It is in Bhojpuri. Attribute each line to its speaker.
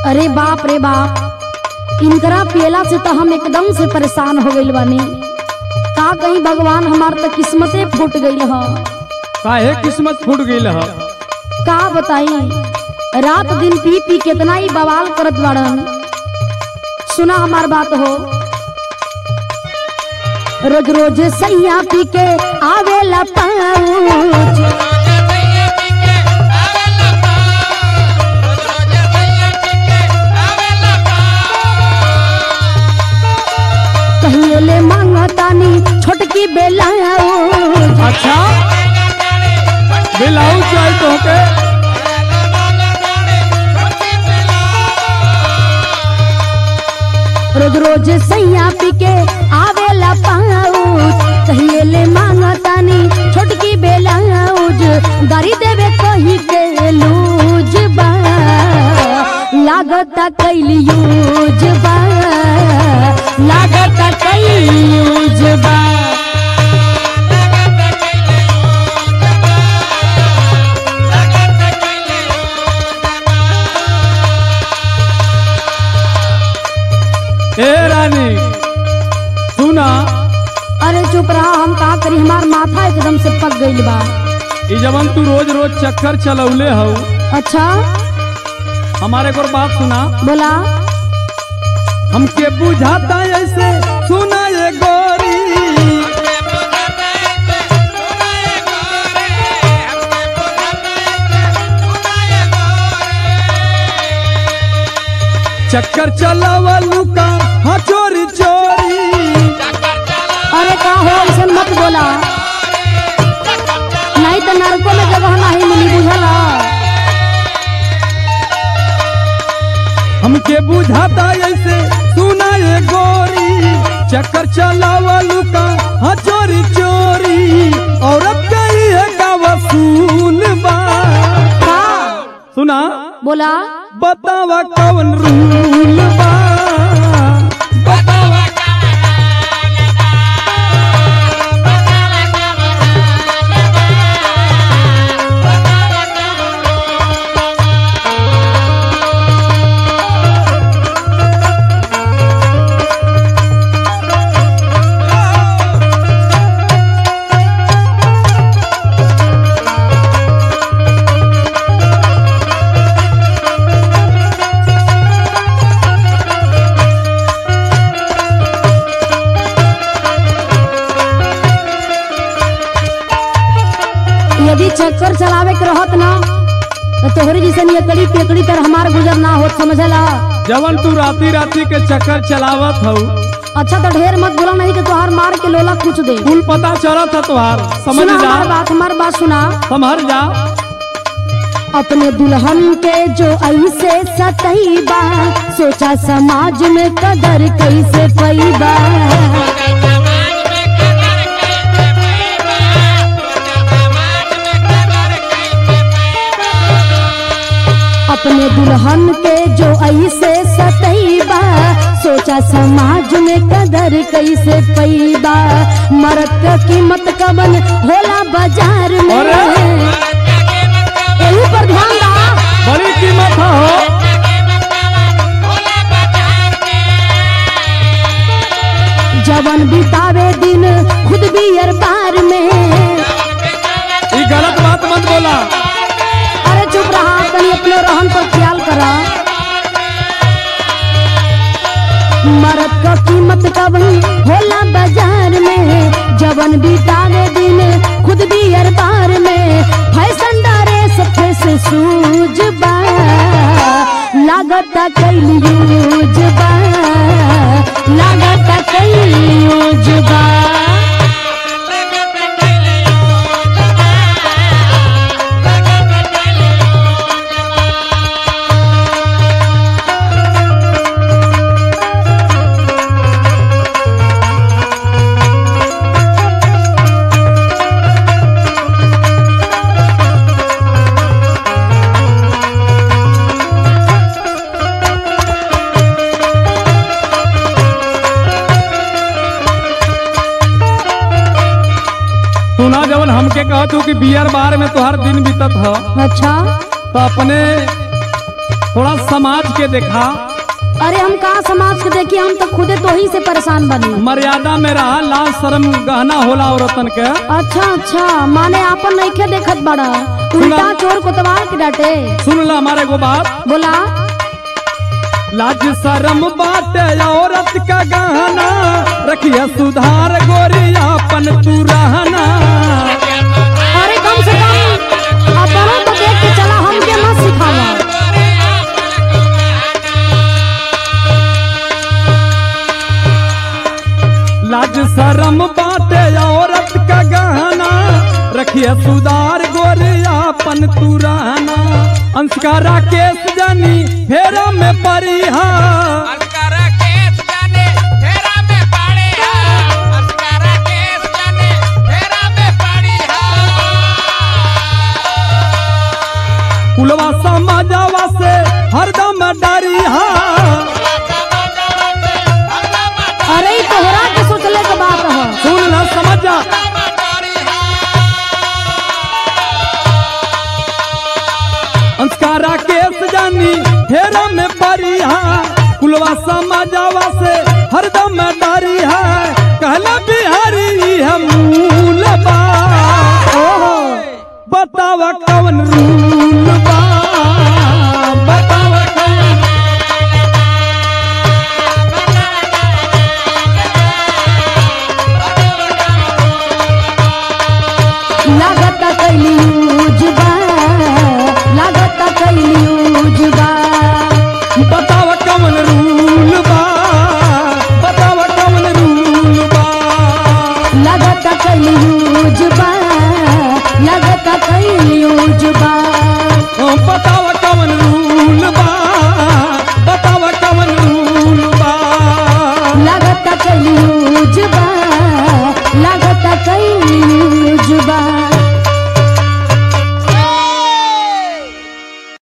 Speaker 1: अरे बाप रे बाप इनकरा पियला से तो हम एकदम से परेशान हो गइल बानी का कहीं भगवान हमार तो किस्मते फूट गइल ह
Speaker 2: काहे किस्मत फूट गईल ह
Speaker 1: का बताई रात दिन पी पी कितना ही बवाल करत बाड़न सुना हमार बात हो रोज रोज सैया पी के आवेला पाँच कहिए ले मांगतानी छोटकी बेलाऊज
Speaker 2: अच्छा बिलाऊ चाहे तो के
Speaker 1: रोज रोज सैया पी के आवेला पाऊज कहिए ले मांगतानी छोटकी बेलाऊज गाड़ी देवे कही के लूज बा लागता कैली यूज बा लागता कैली यूज बा
Speaker 2: ए रानी सुना
Speaker 1: अरे चुप रहा हम का करी हमार माथा एकदम से पक गइल बा
Speaker 2: ई जवन तू रोज रोज चक्कर चलौले हऊ
Speaker 1: अच्छा
Speaker 2: हमारे को बात सुना
Speaker 1: बोला
Speaker 2: हमके बुझाता ऐसे सुना ये गोरी चक्कर चलावलू का हाँ चोरी चोरी
Speaker 1: अरे का हो ऐसे मत बोला नहीं तो नरकों में जगह नहीं मिली बुझला
Speaker 2: हमके बुझाता ऐसे सुना ये गोरी चक्कर चलावलू का हाँ चोरी चोरी औरत कही है का वसूल बा
Speaker 1: का
Speaker 2: सुना
Speaker 1: बोला
Speaker 2: बतावा कौन रूल बा
Speaker 1: यदि चक्कर चलावे के रहत ना तो तोहरी जैसे एकड़ी पेकड़ी तर हमार गुजर ना होत समझला
Speaker 2: जवन तू राती राती के चक्कर चलावत हऊ
Speaker 1: अच्छा तो ढेर मत बोला नहीं तो तोहार मार के लोला कुछ दे
Speaker 2: कुल पता चलत है तुहार समझ
Speaker 1: सुना
Speaker 2: जा
Speaker 1: हमार बात हमार बात सुना
Speaker 2: समझ जा
Speaker 1: अपने दुल्हन के जो ऐसे सतईबा सोचा समाज में कदर कैसे पैबा अपने दुल्हन के जो ऐसे सतईबा सोचा समाज में कदर कैसे पैबा मरद का कीमत कबन होला बाजार में
Speaker 2: अरे!
Speaker 1: यही पर ध्यान दा
Speaker 2: बड़ी कीमत है हो
Speaker 1: जवन बितावे दिन खुद भी अर बार में
Speaker 2: ये गलत बात मत बोला
Speaker 1: अरे चुप रहा कहीं अपने रहन पर ख्याल करा मरद का कीमत कभी होला बाजार में जवन बितावे दिन खुद भी अर बार में फैशन डारे सफे से सूझ बा लागता कैली यूज बा लागता कैली यूज बा
Speaker 2: सुना जवन हमके कहत हूँ कि बियर बार में तुहार दिन बीतत ह
Speaker 1: अच्छा
Speaker 2: तो अपने थोड़ा समाज के देखा
Speaker 1: अरे हम कहा समाज के देखिए हम तो खुदे तो ही से परेशान बनी
Speaker 2: मर्यादा में रहा लाज शर्म गहना होला औरतन के
Speaker 1: अच्छा अच्छा माने आपन नइखे देखत बड़ा उल्टा चोर कोतवाल के डांटे
Speaker 2: सुन ला हमारे को बात
Speaker 1: बोला
Speaker 2: लाज शर्म बाटे औरत का गहना रखिए सुधार गोरियापन तू रहना
Speaker 1: अरे कम से कम अपनों तो देख के चला हमके मत सिखावा
Speaker 2: लाज शर्म बाटे औरत का गहना रखिए सुधार गोरियापन तू रहना अंशकारा केस जानी फेरा में परिहा
Speaker 3: अस्कारा केस जाने फेरा में पड़े हा अस्कारा केस जाने फेरा में पड़ी हा
Speaker 2: कुलवा समाजावा से हरदम डरिहा
Speaker 1: अरे ई तोहरा के सोचले के बात है
Speaker 2: सुन ना समझ जा अंशकारा केस जानी फेरा में परिहा कुलवा समाजावा से हरदम डरिहा कहला बिहारी हम मूल बा
Speaker 1: ओहो
Speaker 2: बतावा कवन रूल